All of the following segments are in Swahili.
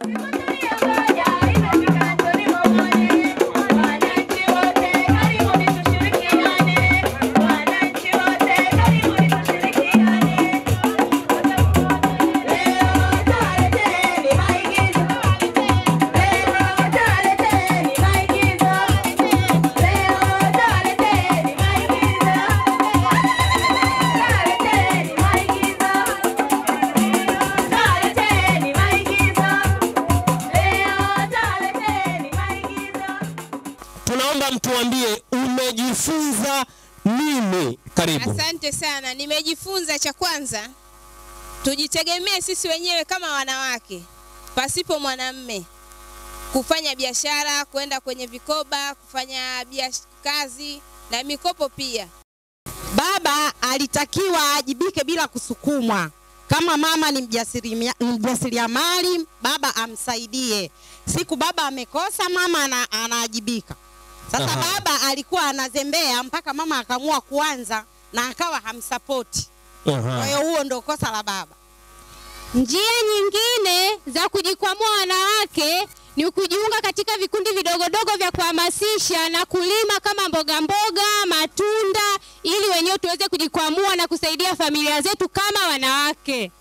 Tunaomba mtuambie umejifunza nini? Karibu. Asante sana. Nimejifunza cha kwanza, tujitegemee sisi wenyewe kama wanawake, pasipo mwanamme, kufanya biashara, kwenda kwenye vikoba, kufanya biash- kazi na mikopo pia. Baba alitakiwa aajibike bila kusukumwa. Kama mama ni mjasirimia- ni mjasiriamali, baba amsaidie. Siku baba amekosa, mama ana, anaajibika. Sasa Aha. baba alikuwa anazembea mpaka mama akaamua kuanza na akawa hamsapoti. Kwa Aha. hiyo huo ndo kosa la baba. Njia nyingine za kujikwamua wanawake ni kujiunga katika vikundi vidogodogo vya kuhamasisha na kulima kama mboga mboga, matunda, ili wenyewe tuweze kujikwamua na kusaidia familia zetu kama wanawake.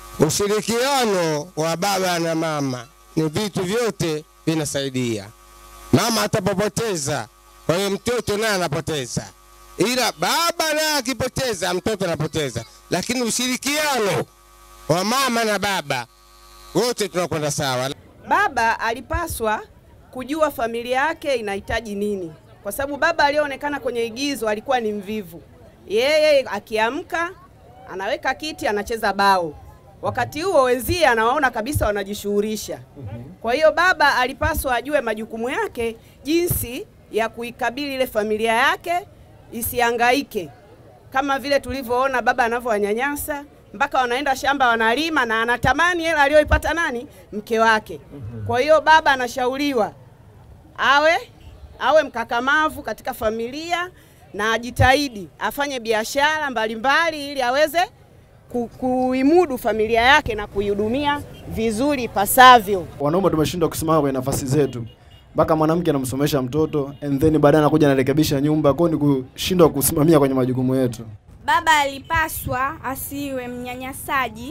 Ushirikiano wa baba na mama ni vitu vyote vinasaidia. Mama atapopoteza, kwa hiyo mtoto naye anapoteza, ila baba naye akipoteza, mtoto anapoteza. Lakini ushirikiano wa mama na baba, wote tunakwenda sawa. Baba alipaswa kujua familia yake inahitaji nini, kwa sababu baba aliyeonekana kwenye igizo alikuwa ni mvivu. Yeye akiamka anaweka kiti, anacheza bao, wakati huo wenzie anawaona kabisa wanajishughulisha. Kwa hiyo baba alipaswa ajue majukumu yake, jinsi ya kuikabili ile familia yake isihangaike, kama vile tulivyoona baba anavyowanyanyasa mpaka wanaenda shamba wanalima, na anatamani hela aliyoipata nani, mke wake. Kwa hiyo baba anashauriwa awe awe mkakamavu katika familia na ajitahidi afanye biashara mbalimbali ili aweze ku, kuimudu familia yake na kuihudumia vizuri ipasavyo. wanaume tumeshindwa kusimama kwenye nafasi zetu mpaka mwanamke anamsomesha mtoto and then baadaye anakuja anarekebisha nyumba kwao ni kushindwa kusimamia kwenye majukumu yetu Baba alipaswa asiwe mnyanyasaji,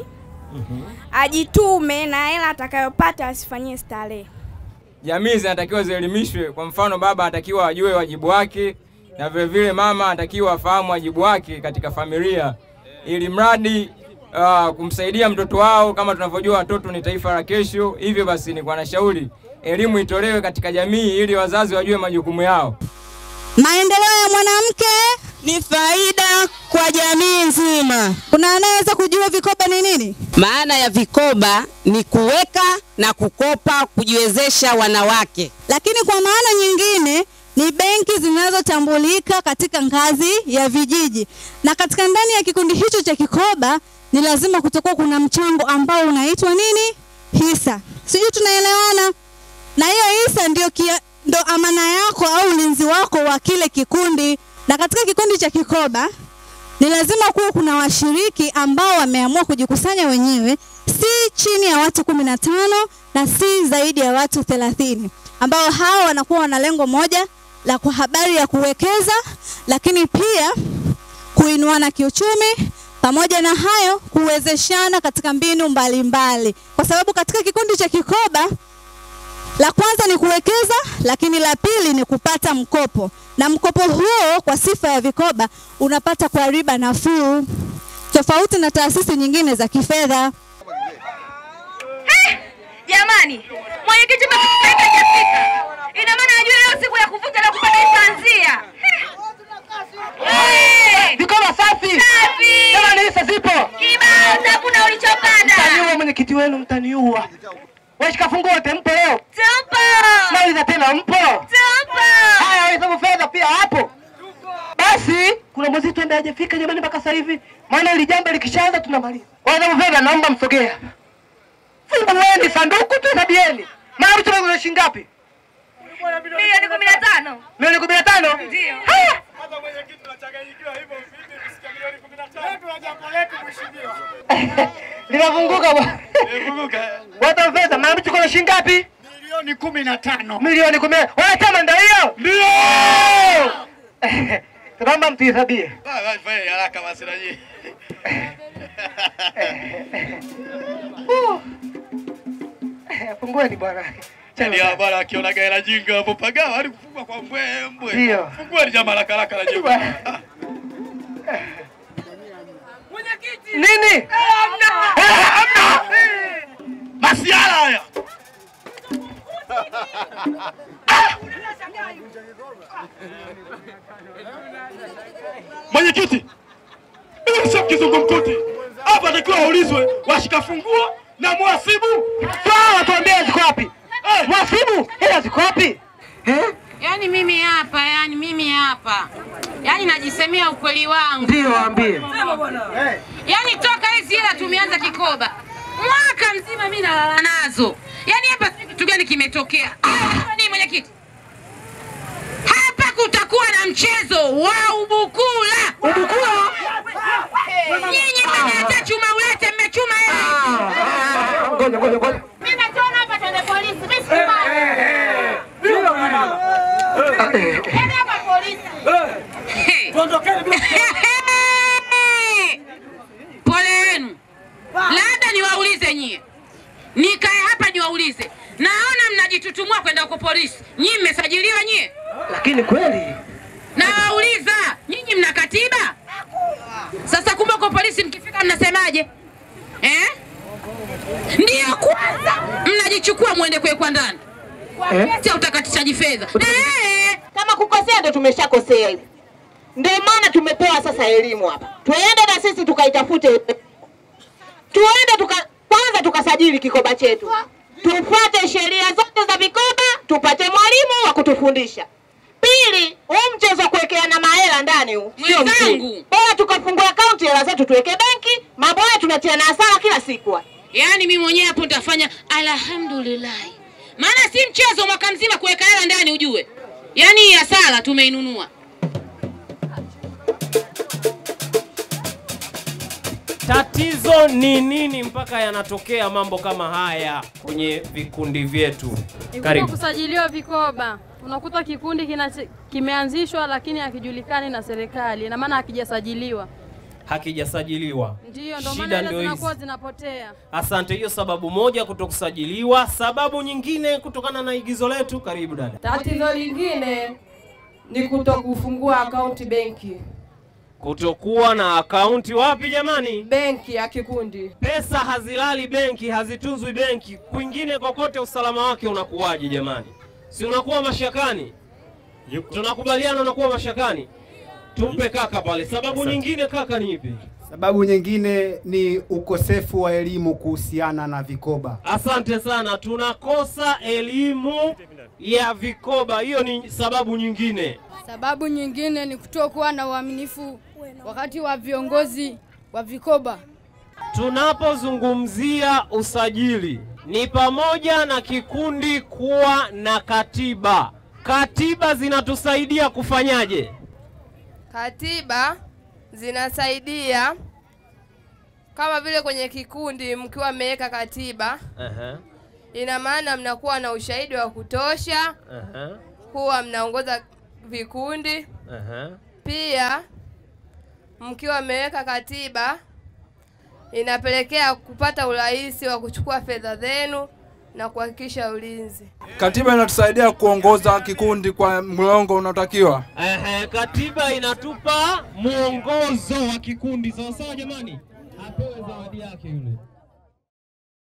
ajitume na hela atakayopata asifanyie starehe. jamii zinatakiwa zielimishwe. Kwa mfano, baba anatakiwa ajue wajibu wake na vile vile mama anatakiwa afahamu wajibu wake katika familia, ili mradi uh, kumsaidia mtoto wao. Kama tunavyojua watoto ni taifa la kesho, hivyo basi ni kwa nashauri elimu itolewe katika jamii ili wazazi wajue majukumu yao. Maendeleo ya mwanamke ni faida kwa jamii nzima. Kuna anayeweza kujua vikoba ni nini? Maana ya vikoba ni kuweka na kukopa, kujiwezesha wanawake. Lakini kwa maana nyingine ni benki zinazotambulika katika ngazi ya vijiji, na katika ndani ya kikundi hicho cha kikoba ni lazima kutakuwa kuna mchango ambao unaitwa nini? Hisa. Sijui tunaelewana? na hiyo hisa ndio, kia, ndo amana yako au ulinzi wako wa kile kikundi. Na katika kikundi cha kikoba ni lazima kuwa kuna washiriki ambao wameamua kujikusanya wenyewe, si chini ya watu kumi na tano na si zaidi ya watu thelathini, ambao hao wanakuwa wana lengo moja la kwa habari ya kuwekeza, lakini pia kuinuana kiuchumi pamoja na hayo kuwezeshana katika mbinu mbalimbali mbali. Kwa sababu katika kikundi cha kikoba la kwanza ni kuwekeza, lakini la pili ni kupata mkopo, na mkopo huo kwa sifa ya vikoba unapata kwa riba nafuu, tofauti na taasisi nyingine za kifedha. Jamani, mwenyekiti mmetukaika hajafika. Ina maana ajue leo siku ya kuvunja na kupata isanzia. Vikoba safi. Safi. Jamani hisa zipo. Kibao hakuna ulichopanda. Mtaniua mwenyekiti wenu mtaniua. Washika fungu wote mpo leo? Tupo. Nauliza tena mpo? Tupo. Haya wahesabu fedha pia hapo. Basi kuna mwezi tu ambaye hajafika jamani mpaka sasa hivi. Maana ili jambo likishaanza tunamaliza. Wahesabu fedha naomba msogea. Fungueni sanduku tuhesabieni. Mara mtu kuna shilingi ngapi? Milioni kumi na tano. Milioni kumi na tano? Ndio. Haya. Linafunguka bwana. Wata fedha Mama tuko na shilingi ngapi? Milioni kumi na tano. Milioni kumi. Wewe chama ndio hiyo? Ndio. Tunaomba mtuhesabie. Fanya haraka basi na nyinyi. Fungueni bwana. Yaani hawa bwana akiona gaela jinga hapo pagawa hadi kufungwa kwa mbwembwe. Ndio. Fungueni jamaa haraka haraka na jinga. Nini? Masiala haya. Mwenyekiti, hiyo sio kizungumkuti. Hapa takiwa waulizwe washika funguo na mwasibu. Sawa, tuambie ziko wapi? Mwasibu, hela ziko wapi? Yaani mimi hapa, yani mimi hapa, yaani najisemea ukweli wangu. Ndio, waambie. Yaani toka hizi hela tumeanza kikoba, mwaka mzima mimi nalala nazo. Yaani hapa sijui kitu gani kimetokea. Ah, Ni mwenyekiti, hapa kutakuwa na mchezo wa ubukula. Ubukula? Nyinyi mmeleta chuma ulete, mmechuma hela. Ngoja, ngoja, ngoja. Mimi naona hapa twende polisi, mimi sikubali. Twende hapa polisi. Pole yenu. Labda niwaulize nyie, nikae hapa niwaulize, naona mnajitutumua kwenda huko polisi. Nyinyi mmesajiliwa nyie? Lakini kweli Nawauliza, nyinyi mna katiba? Sasa kumbe huko polisi mkifika mnasemaje eh? Ndiyo kwanza mnajichukua mwende kuwekwa ndani Eh? kesi ya utakatishaji fedha eh. Kama kukosea ndo tumeshakosea hivi. Ndio maana tumepewa sasa elimu hapa, tuende na sisi tukaitafute, tuende tuka, kwanza tukasajili kikoba chetu, tufuate sheria zote za vikoba, tupate mwalimu wa kutufundisha. Pili, huu mchezo wa kuwekeana mahela ndani huu sio mzuri. Mwenzangu. Bora tukafungua akaunti, hela zetu tuweke benki, mambo haya tunatiana hasara kila siku. Yaani mimi mwenyewe hapo nitafanya alhamdulillah, maana si mchezo mwaka mzima kuweka hela ndani ujue. Yaani hii hasara tumeinunua. Tatizo ni nini mpaka yanatokea mambo kama haya kwenye vikundi vyetu? Karibu. Karibu. kusajiliwa vikoba, unakuta kikundi kina, kimeanzishwa lakini hakijulikani na serikali, ina maana hakijasajiliwa. Hakijasajiliwa. Ndiyo, ndio Shida maana hela ndio hizi. zinakuwa zinapotea. Asante, hiyo sababu moja kutokusajiliwa. Sababu nyingine kutokana na igizo letu. Karibu dada. Tatizo lingine ni kutokufungua akaunti benki. Kutokuwa na akaunti wapi jamani? Benki ya kikundi. Pesa hazilali benki, hazitunzwi benki. Kwingine kokote usalama wake unakuwaje jamani? Si unakuwa mashakani? Tunakubaliana unakuwa mashakani. Tumpe kaka pale. Sababu Asante. nyingine kaka ni ipi? Sababu nyingine ni ukosefu wa elimu kuhusiana na vikoba. Asante sana, tunakosa elimu ya vikoba. Hiyo ni sababu nyingine. Sababu nyingine ni kutokuwa na uaminifu wakati wa viongozi wa vikoba. Tunapozungumzia usajili ni pamoja na kikundi kuwa na katiba. Katiba zinatusaidia kufanyaje? Katiba zinasaidia kama vile kwenye kikundi mkiwa mmeweka katiba, Aha, ina maana mnakuwa na ushahidi wa kutosha aha, kuwa mnaongoza vikundi. aha. Pia mkiwa mmeweka katiba, inapelekea kupata urahisi wa kuchukua fedha zenu na kuhakikisha ulinzi. Katiba inatusaidia kuongoza kikundi kwa mlongo unaotakiwa. Ehe, katiba inatupa mwongozo wa kikundi. Sawa sawa jamani, apewe zawadi yake yule.